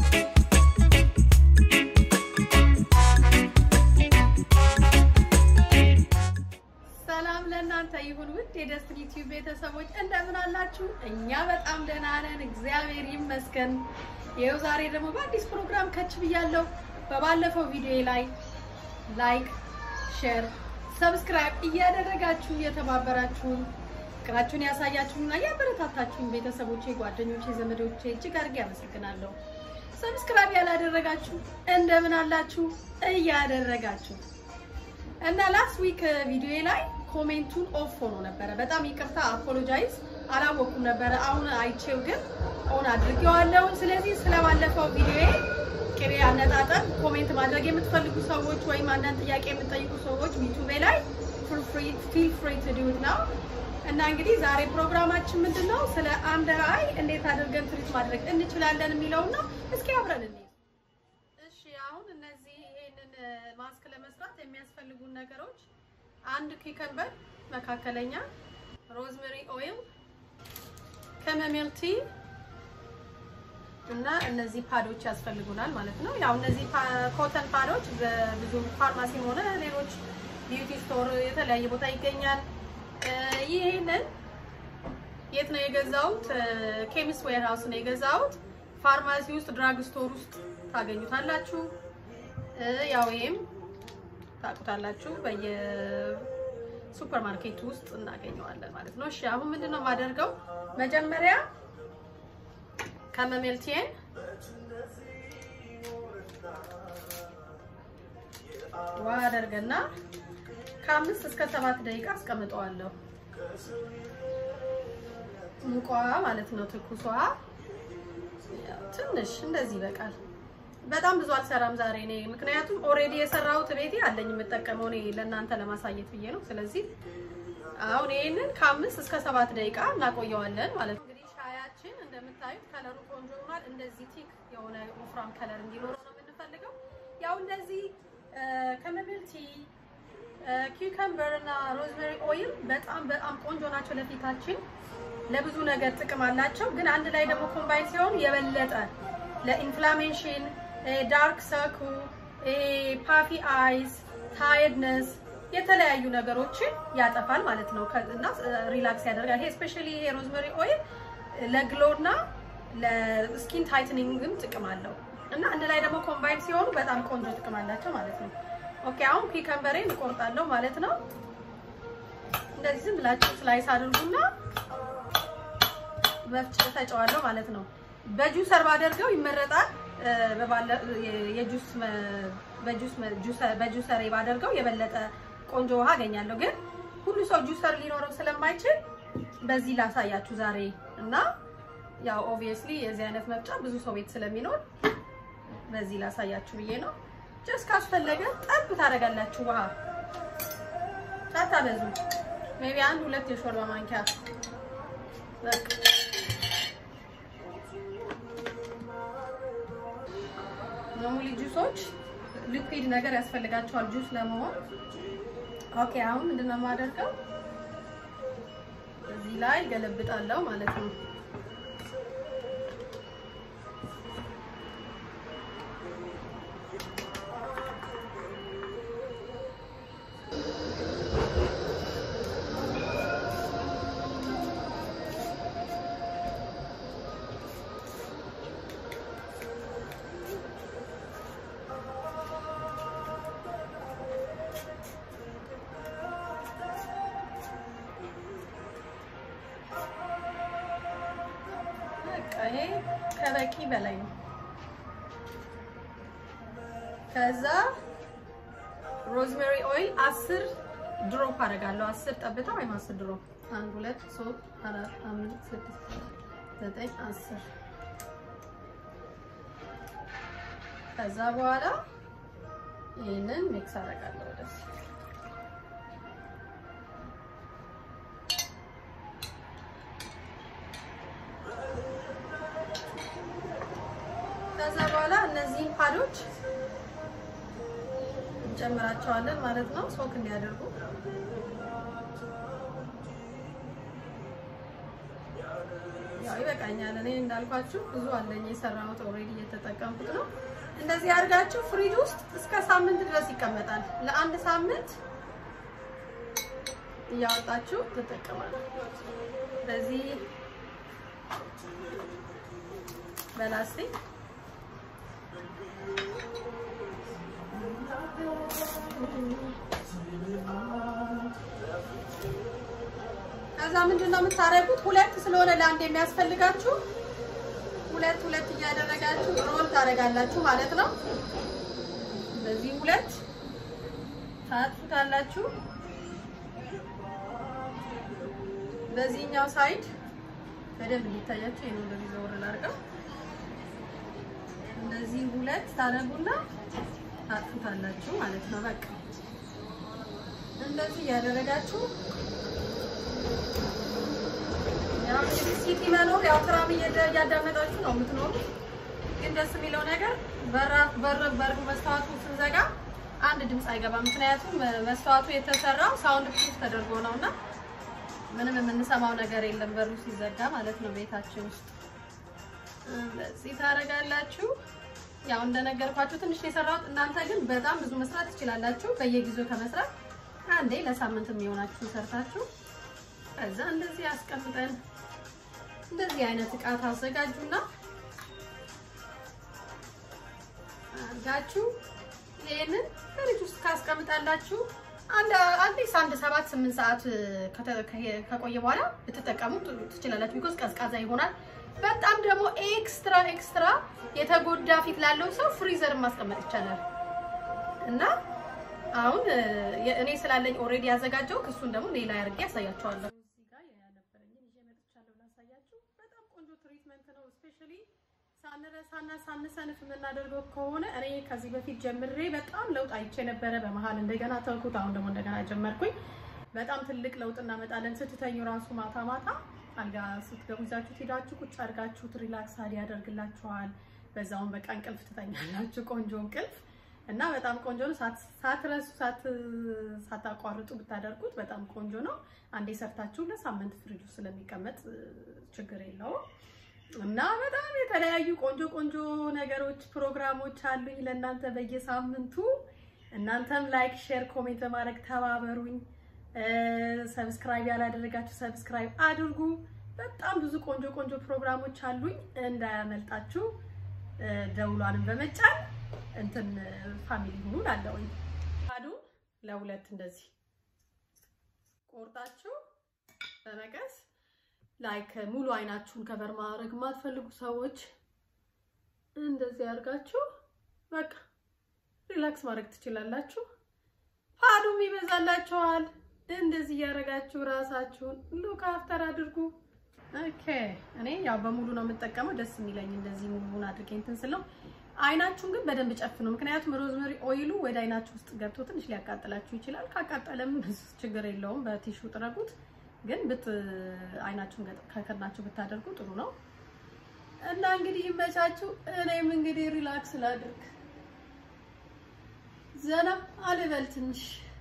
ሰላም ለእናንተ ይሁን ውድ የደስትኒ ቲዩብ ቤተሰቦች እንደምን አላችሁ? እኛ በጣም ደህና ነን፣ እግዚአብሔር ይመስገን። ይኸው ዛሬ ደግሞ በአዲስ ፕሮግራም ከች ብያለሁ። በባለፈው ቪዲዮ ላይ ላይክ፣ ሼር፣ ሰብስክራይብ እያደረጋችሁ እየተባበራችሁን ፍቅራችሁን ያሳያችሁና እያበረታታችሁን ቤተሰቦቼ፣ ጓደኞቼ፣ ዘመዶቼ እጅግ አድርጌ አመሰግናለሁ። ሰብስክራይብ ያላደረጋችሁ እንደምን አላችሁ? እያደረጋችሁ እና ላስት ዊክ ቪዲዮ ላይ ኮሜንቱን ኦፍ ሆኖ ነበረ። በጣም ይቅርታ አፖሎጃይዝ አላወኩም ነበረ። አሁን አይቼው ግን ኦን አድርጌዋለሁ። ስለዚህ ስለባለፈው ቪዲዮ ቅቤ አነጣጠር ኮሜንት ማድረግ የምትፈልጉ ሰዎች ወይም አንዳንድ ጥያቄ የምትጠይቁ ሰዎች ዩቱቤ ላይ ፊል ፍሪ ቱ ዱ ኢት ናው። እና እንግዲህ ዛሬ ፕሮግራማችን ምንድን ነው? ስለ አንደር አይ እንዴት አድርገን ትሪት ማድረግ እንችላለን የሚለውን ነው። እስኪ አብረን እንይ። እሺ አሁን እነዚህ ይሄንን ማስክ ለመስራት የሚያስፈልጉን ነገሮች አንድ ኪከምበር መካከለኛ፣ ሮዝሜሪ ኦይል፣ ከመሜል ቲ እና እነዚህ ፓዶች ያስፈልጉናል ማለት ነው። ያው እነዚህ ኮተን ፓዶች በብዙ ፋርማሲም ሆነ ሌሎች ቢዩቲ ስቶር የተለያየ ቦታ ይገኛል። ይህንን የት ነው የገዛሁት? ኬሚስት ዌር ሃውስ ነው የገዛሁት። ፋርማሲ ውስጥ ድራግ ስቶር ውስጥ ታገኙታላችሁ። ያው ይሄም ታውቁታላችሁ በየሱፐር ማርኬቱ ውስጥ እናገኘዋለን ማለት ነው። እሺ አሁን ምንድነው የማደርገው? መጀመሪያ ከመሜልቲን ውሃ አደርገና ከአምስት እስከ ሰባት ደቂቃ አስቀምጠዋለሁ። ሙቋ ማለት ነው ትኩስ ውሃ ትንሽ እንደዚህ ይበቃል። በጣም ብዙ አልሰራም ዛሬ እኔ ምክንያቱም ኦሬዲ የሰራሁት ቤቴ አለኝ የምጠቀመው እኔ ለእናንተ ለማሳየት ብዬ ነው። ስለዚህ አሁን ይሄንን ከአምስት እስከ ሰባት ደቂቃ እናቆየዋለን ማለት ነው። እንግዲህ ሻያችን እንደምታዩት ከለሩ ቆንጆ ሆኗል። እንደዚህ ቲክ የሆነ ወፍራም ከለር እንዲኖረው ነው የምንፈልገው። ያው እንደዚህ ከመብል ቲ ኪውከምበር እና ሮዝሜሪ ኦይል በጣም በጣም ቆንጆ ናቸው ለፊታችን ለብዙ ነገር ጥቅም አላቸው። ግን አንድ ላይ ደግሞ ኮምባይን ሲሆን የበለጠ ለኢንፍላሜሽን፣ ዳርክ ሰርኩ፣ ፓፊ አይስ፣ ታይርድነስ የተለያዩ ነገሮችን ያጠፋል ማለት ነው እና ሪላክስ ያደርጋል። ይሄ ስፔሻሊ ይሄ ሮዝሜሪ ኦይል ለግሎ እና ለስኪን ታይትኒንግም ጥቅም አለው እና አንድ ላይ ደግሞ ኮምባይን ሲሆኑ በጣም ቆንጆ ጥቅም አላቸው ማለት ነው። ኦኬ አሁን ኪከምበሬን እቆርጣለሁ ማለት ነው። እንደዚህ ዝም ብላችሁ ስላይስ አድርጉና መፍጨት ፈጨዋለሁ ማለት ነው። በጁሰር ባደርገው ይመረጣል። የጁስ በጁስ በጁሰር ባደርገው የበለጠ ቆንጆ ውሃ አገኛለሁ። ግን ሁሉ ሰው ጁሰር ሊኖረው ስለማይችል በዚህ ላሳያችሁ ዛሬ እና ያው ኦብቪየስሊ የዚህ አይነት መፍጫ ብዙ ሰው ቤት ስለሚኖር በዚህ ላሳያችሁ ብዬ ነው። ጀስት ካስፈለገ ጠብ ታደርጋላችሁ ውሃ ሳታበዙ ሜቢ አንድ ሁለት የሾርባ ማንኪያ በቃ ኖርማሊ ጁሶች ሊኩዊድ ነገር ያስፈልጋቸዋል ጁስ ለመሆን። ኦኬ አሁን ምንድነው የማደርገው? እዚህ ላይ ገለብጣለሁ ማለት ነው። ይሄ ከበቂ በላይ ነው። ከዛ ሮዝሜሪ ኦይል አስር ድሮፕ አደርጋለሁ። አስር ጠብታ ወይም አስር ድሮፕ አንድ ሁለት ሶስት አራት አምስት ስድስት ዘጠኝ አስር ከዛ በኋላ ይህንን ሚክስ አደርጋለሁ ወደዚህ ከዛ በኋላ እነዚህን ፓዶች እንጨምራቸዋለን ማለት ነው፣ ሶክ እንዲያደርጉ። ይበቃኛል። እኔ እንዳልኳችሁ ብዙ አለኝ የሰራሁት ኦልሬዲ እየተጠቀምኩት ነው። እንደዚህ አድርጋችሁ ፍሪጅ ውስጥ እስከ ሳምንት ድረስ ይቀመጣል። ለአንድ ሳምንት እያወጣችሁ ትጠቀማላችሁ። በዚህ በላስቲክ ከዛ ምንድን ነው የምታደርጉት? ሁለት ስለሆነ ለአንድ የሚያስፈልጋችሁ ሁለት ሁለት እያደረጋችሁ ሮል ታደርጋላችሁ ማለት ነው። በዚህ ሁለት ታጥፉታላችሁ። በዚህኛው ሳይድ በደንብ እንዲታያችሁ ይሄን እንደዚህ ዘወር ላድርገው። እንደዚህ ሁለት ታደርጉና ታጥፉታላችሁ ማለት ነው። በቃ እንደዚህ እያደረጋችሁ ያው እንግዲህ ሲቲ መኖር ያው ትራም እያዳመጣችሁ ነው የምትኖሩት። ግን ደስ የሚለው ነገር በራፍ በር በር መስተዋቱ ስንዘጋ አንድ ድምፅ አይገባም። ምክንያቱም መስተዋቱ የተሰራው ሳውንድ ፕሩፍ ተደርጎ ነውና ምንም የምንሰማው ነገር የለም በሩ ሲዘጋ ማለት ነው። ቤታችን ውስጥ እንደዚህ ታደርጋላችሁ። ያው እንደነገርኳችሁ ትንሽ የሰራሁት እናንተ ግን በጣም ብዙ መስራት ትችላላችሁ። በየጊዜው ከመስራት አንዴ ለሳምንት የሚሆናችሁ ሰርታችሁ ከዛ እንደዚህ አስቀምጠን እንደዚህ አይነት እቃ ታዘጋጁና አድርጋችሁ ይሄንን ፍሪጅ ውስጥ ካስቀምጣላችሁ አንድ አትሊስት አንድ ሰባት ስምንት ሰዓት ከቆየ በኋላ ብትጠቀሙ ትችላላችሁ። ቢኮዝ ቀዝቃዛ ይሆናል። በጣም ደግሞ ኤክስትራ ኤክስትራ የተጎዳ ፊት ላለው ሰው ፍሪዘር ማስቀመጥ ይቻላል እና አሁን እኔ ስላለኝ ኦልሬዲ ያዘጋጀው እሱን ደግሞ ሌላ ያርጌ ያሳያችኋለሁ። እዚህ ጋር ያነበረኝን ይዤ መጥቻለሁ ላሳያችሁ። በጣም ቆንጆ ትሪትመንት ነው። ስፔሻሊ ሳንረሳና ሳንሰንፍ የምናደርገው ከሆነ እኔ ከዚህ በፊት ጀምሬ በጣም ለውጥ አይቼ ነበረ። በመሀል እንደገና ተውኩት። አሁን ደግሞ እንደገና ጀመርኩኝ። በጣም ትልቅ ለውጥ እናመጣለን። ስትተኙ ራሱ ማታ ማታ አልጋ ስትገቡ ይዛችሁ ሄዳችሁ ቁጭ አድርጋችሁት ሪላክስ ያደርግላችኋል። በዛውን በቃ እንቅልፍ ትተኛላችሁ። ቆንጆ እንቅልፍ እና በጣም ቆንጆ ነው። ሳትረሱ ሳታቋርጡ ብታደርጉት በጣም ቆንጆ ነው። አንዴ ሰርታችሁ ለሳምንት ፍሪጅ ውስጥ ስለሚቀመጥ ችግር የለውም። እና በጣም የተለያዩ ቆንጆ ቆንጆ ነገሮች ፕሮግራሞች አሉኝ ለእናንተ በየሳምንቱ። እናንተም ላይክ፣ ሼር፣ ኮሜንት በማድረግ ተባበሩኝ። ሰብስክራይብ ያላደረጋችሁ ሰብስክራይብ አድርጉ። በጣም ብዙ ቆንጆ ቆንጆ ፕሮግራሞች አሉኝ እንዳያመልጣችሁ። ደውሏንም በመጫን እንትን ፋሚሊ ሁኑ ላለውኝ አዱን ለሁለት እንደዚህ ቆርጣችሁ በመቀስ ላይክ ሙሉ አይናችሁን ከበር ማድረግ የማትፈልጉ ሰዎች እንደዚህ አድርጋችሁ በቃ ሪላክስ ማድረግ ትችላላችሁ። ፓዱም ይበዛላችኋል። እንደዚህ እያደረጋችሁ ራሳችሁን ሉክ አፍተር አድርጉ። ኦኬ እኔ ያው በሙሉ ነው የምጠቀመው። ደስ የሚለኝ እንደዚህ ሙሉውን አድርጌ እንትን ስለው አይናችሁን ግን በደንብ ጨፍኑ። ምክንያቱም ሮዝመሪ ኦይሉ ወደ አይናችሁ ውስጥ ገብቶ ትንሽ ሊያቃጥላችሁ ይችላል። ካቃጠለም ችግር የለውም፣ በቲሹ ጥረጉት። ግን ብት አይናችሁን ከከናችሁ ብታደርጉ ጥሩ ነው እና እንግዲህ ይመቻችሁ። እኔም እንግዲህ ሪላክስ ላድርግ፣ ዘና አልበል ትንሽ